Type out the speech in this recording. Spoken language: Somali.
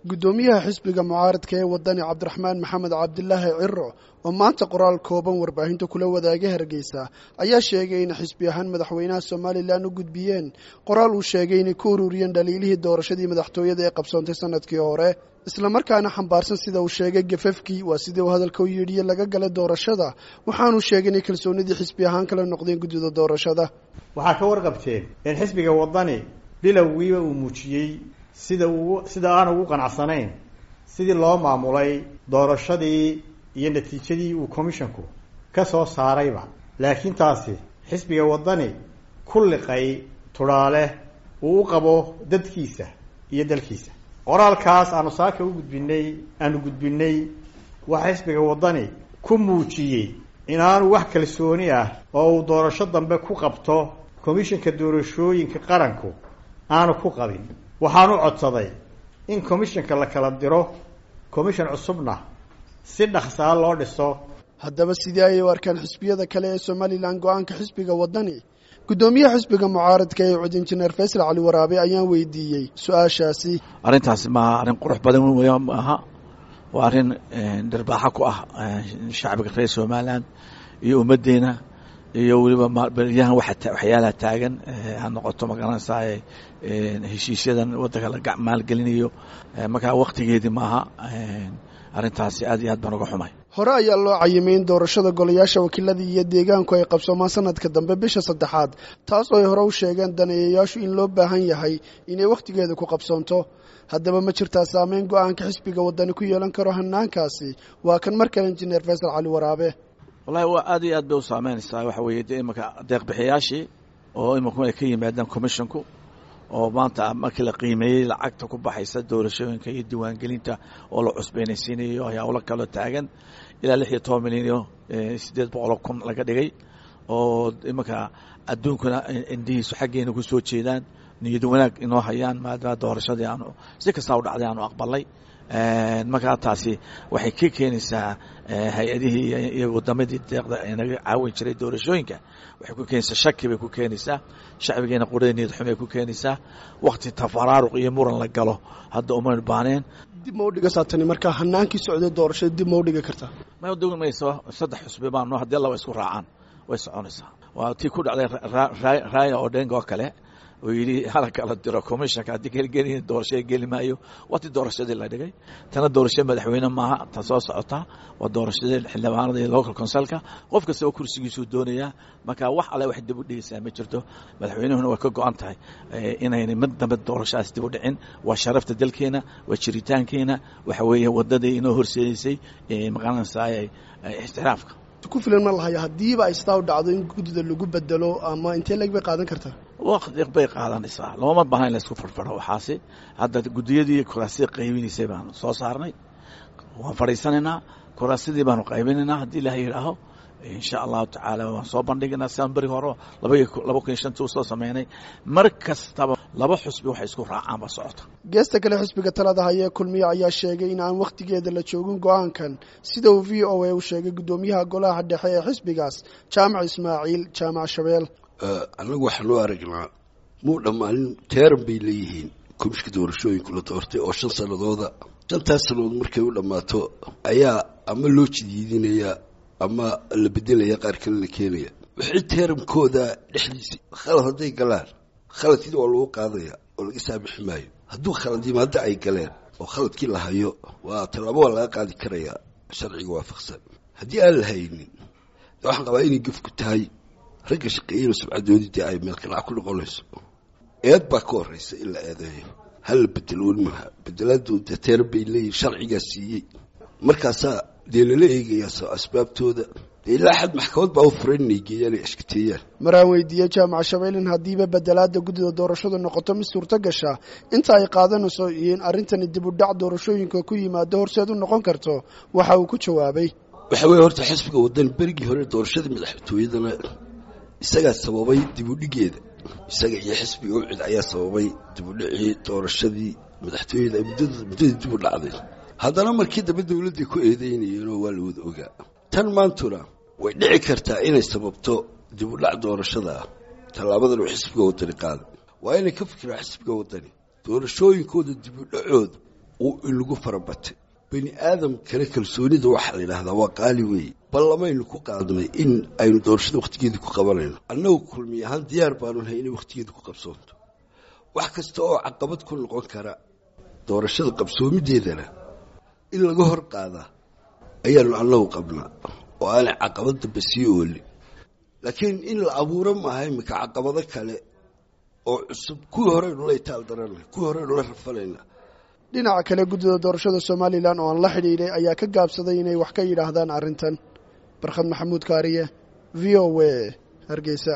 guddoomiyaha xisbiga mucaaradka ee wadani cabdiraxmaan maxamed cabdilaahi ciro oo maanta qoraal kooban warbaahinta kula wadaagay hargeysa ayaa sheegay in xisbi ahaan madaxweynaha somalilan u gudbiyeen qoraal uu sheegay inay ku ururiyeen dhaliilihii doorashadii madaxtooyada ee qabsoontay sanadkii hore islamarkaana xambaarsan sida uu sheegay gafafkii waa sidii uu hadalka u yidhiye laga galay doorashada waxaanuu sheegay inay kalsoonidii xisbi ahaan kala noqdeen guddida doorashada waxaa ka warqabteen in xisbiga wadani bilowgiiba uu muujiyey sida uu sida aan ugu qanacsanayn sidii loo maamulay doorashadii iyo natiijadii uu commissionku ka soo saarayba laakiin taasi xisbiga wadani ku liqay tudhaale uu u qabo dadkiisa iyo dalkiisa qoraalkaas aanu saaka u gudbinay aanu gudbinay waxaa xisbiga wadani ku muujiyey inaanu wax kalsooni ah oo uu doorasho dambe ku qabto commissionka doorashooyinka qaranku aanu ku qabin waxaanu codsaday in commissionka la kala diro commission cusubna si dhaksaa loo dhiso haddaba sidii ayay u arkaan xisbiyada kale ee somalilan go-aanka xisbiga wadani guddoomiyaha xisbiga mucaaradka ee cud injineer faysal cali waraabe ayaan weydiiyey su-aashaasi arrintaasi ma arrin qurux badan wey maaha waa arrin dhirbaaxo ku ah shacbiga reer somalilan iyo ummaddeena iyo weliba beryahan waxyaalaha taagan ha noqoto magaranaysaa heshiisyadan waddanka la maalgelinayo markaa waktigeedii maaha arrintaasi aad iyo aad baan uga xumay hore ayaa loo cayimay in doorashada golayaasha wakiilada iyo deegaanku ay qabsoomaan sanadka dambe bisha saddexaad taas oo ay hore u sheegeen daneeyayaashu in loo baahan yahay inay wakhtigeeda ku qabsoonto haddaba ma jirtaa saameyn go-aanka xisbiga wadani ku yeelan karo hanaankaasi waa kan mar kale injineer faysal cali waraabe wallahi waa aad iyo aad bay u saameynaysaa waxa weeye de imanka deeqbixiyaashii oo imanku ay ka yimaadaan commissionku oo maanta markii la qiimeeyey lacagta ku baxaysa doorashooyinka iyo diiwaangelinta oo la cusbeynaysiinayo howlo kaloo taagan ilaa lix iyo toban milyan iyo siddeed boqoloo kun laga dhigay oo imanka adduunkuna indihiisu xaggeena ku soo jeedaan niyad wanaag inoo hayaan maadaama doorashadii aanu si kastaa u dhacday aanu aqbalay markaa taasi waxay ka keenaysaa hay-adihii iyo wadamadii deeqda naga caawin jiray doorashooyinka waxay ku keenaysaa shaki bay ku keenaysaa shacbigeena qurada niyad xumay ku keenaysaa wakti tafaraaruq iyo muran la galo hadda umaynu baaneen dib ma udhigasaa tani markaa hanaankii socday doorashada dib ma udhigi kartaa ma udhigi mayso saddex xusbi baano haddii laba isku raacaan way soconaysaa waa tii ku dhacday raaya odhenga oo kale oo yidhi hala kala diro commissionka haddii kelgeli doorashada geli maayo waa tii doorashadii la dhigay tana doorasho madaxweyne maaha ta soo socota waa doorashadii xildhibaanada iyo local consulka qof kasta oo kursigiisuu doonayaa marka wax alle wax dib u dhigaysaa ma jirto madaxweynuhuna way ka go-an tahay inayna mid dambe doorashadaas dib u dhicin waa sharafta dalkeena waa jiritaankeena waxa weeye wadadii inoo horseedaysay maqaranaysaa ixtiraafka ku filan ma lahaya haddiiba ay sidaa u dhacdo in guddida lagu bedelo ama intee leg bay qaadan kartaa wakti bay qaadanaysaa looma baahna in laisku farfaro waxaasi hadda guddiyadii kuraasida qaybinaysay baanu soo saarnay waan fadhiisanaynaa kuraasidii baanu qaybinaynaa haddii ilaah yidhaaho insha allahu tacaala waan soo bandhigaynaa siaan beri hore laba kun iyo shantii usoo sameynay mar kastaba laba xusbi waxay isku raacaan ba socota geesta kale xisbiga talada haya ee kulmiye ayaa sheegay in aan wakhtigeeda la joogin go-aankan sida uu v o a u sheegay guddoomiyaha golaha dhexe ee xisbigaas jaamac ismaaciil jaamac shabeel annagu waxaa loo aragnaa muu dhammaanin teeran bay leeyihiin komishka doorashooyinku la doortay oo shan sanadooda shantaas sannadood markay u dhammaato ayaa ama loo jidiidinayaa ama la bedelaya qaar kale la keenaya wixii teeramkooda dhexdiisa khalad hadday galaan khaladkii waa lagu qaadaya oo laga saamixi maayo hadduu khalad yimaado ay galeen oo khaladkii la hayo waa tallaabo waa laga qaadi karayaa sharciga waafaqsan haddii aan la haynin waxaan qabaa inay gefku tahay ragga shaqeeyana subcadoodii dee ay meelkanac ku noqonayso eed baa ka horraysa in la eedeeyo hala bedelo welimaha bedelaadu dee teeran bay leeyihin sharcigaa siiyey markaasaa dee lala eegayaa asbaabtooda ilaa xad maxkamad baa u furan inay geeyaan ay ashkateeyaan maraan weydiiyey jaamac shabeelin haddiiba bedelaada guddida doorashadu noqoto mid suurto gasha inta ay qaadanayso iyo in arrintani dib u dhac doorashooyinka ku yimaado horseed u noqon karto waxa uu ku jawaabay waxa weeye horta xisbiga waddan berigii hore doorashadii madaxtooyadana isagaa sababay dib u dhigeeda isaga iyo xisbiga ucid ayaa sababay dib u dhicii doorashadii madaxtooyada muddadii dib u dhacday haddana markii dambe dawladday ku eedeynayeenoo waa la wada ogaa tan maantuna way dhici kartaa inay sababto dib u dhac doorashada ah tallaabadan uu xisbiga wadani qaaday waa inay ka fikiraan xisbiga wadani doorashooyinkooda dib u dhacooda uu inagu farabatay bani aadam kale kalsoonida waxaa la yidhahdaa waa qaali weeye ballamaynu ku qaadnay in aynu doorashada wakhtigeedii ku qabanayno annagu kulmi ahaan diyaar baanu nahay inay wakhtigeeda ku qabsoonto wax kasta oo caqabad ku noqon kara doorashada qabsoomideedana in laga hor qaadaa ayaanu annagu qabnaa oo aanay caqabad dambe sii oolin laakiin in la abuuro maaha iminka caqabado kale oo cusub kuwii horeynu la itaal daranay kuwii horeynu la rafalayna dhinaca kale guddida doorashada somalilan oo aan la xidhiidhay ayaa ka gaabsaday inay wax ka yidhaahdaan arrintan barkhad maxamuud kaariye v o a hargeysa